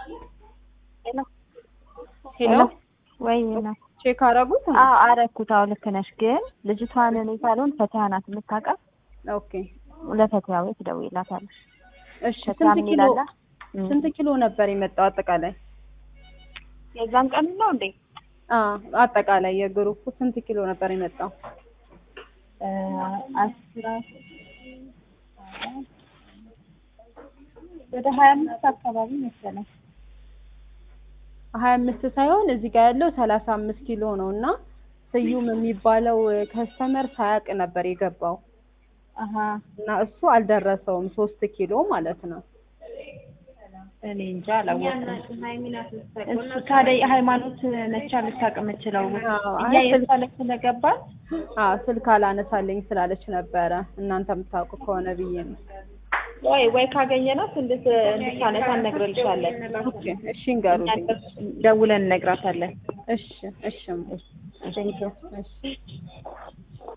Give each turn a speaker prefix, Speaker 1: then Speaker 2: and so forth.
Speaker 1: ሄሎ
Speaker 2: ወይ ነው
Speaker 1: ቼክ አረጉት?
Speaker 2: አዎ አረኩት። አዎ ልክ ነሽ። ግን ልጅቷን እኔ ሳልሆን ፈቲያ ናት የምታውቃት።
Speaker 1: ኦኬ
Speaker 2: ለፈቲያ ወይ ትደውይላታለሽ።
Speaker 1: እሺ።
Speaker 2: ፈቲያ
Speaker 1: ስንት ኪሎ
Speaker 2: ሚላላ
Speaker 1: ስንት ኪሎ ነበር የመጣው አጠቃላይ?
Speaker 2: የዛን ቀን ነው እንዴ?
Speaker 1: አ አጠቃላይ የግሩፑ ስንት ኪሎ ነበር የመጣው?
Speaker 2: አስራ ወደ ሀያ አምስት አካባቢ መሰለኝ።
Speaker 1: ሀያ አምስት ሳይሆን እዚህ ጋር ያለው ሰላሳ አምስት ኪሎ ነው እና ስዩም የሚባለው ከስተመር ሳያውቅ ነበር የገባው
Speaker 2: አሀ
Speaker 1: እና እሱ አልደረሰውም ሶስት ኪሎ ማለት ነው።
Speaker 2: እኔ እንጃ አላወቅኩም። እሱ ታዲያ የሃይማኖት ነቻ ልታውቅ የምችለው
Speaker 1: አዎ፣
Speaker 2: እኛ
Speaker 1: አይ
Speaker 2: የእሷ ላይ ስለገባን
Speaker 1: አዎ ስልክ አላነሳልኝ ስላለች ነበረ እናንተ የምታውቁ ከሆነ ብዬ ነው።
Speaker 2: ወይ ወይ ካገኘናት እንድት እንድታነሳ እነግርልሻለን።
Speaker 1: ኦኬ እሺ እንገሩልኝ።
Speaker 2: ደውለን እነግራታለን።
Speaker 1: እሺ እሺ እሺ ቴንኪው እሺ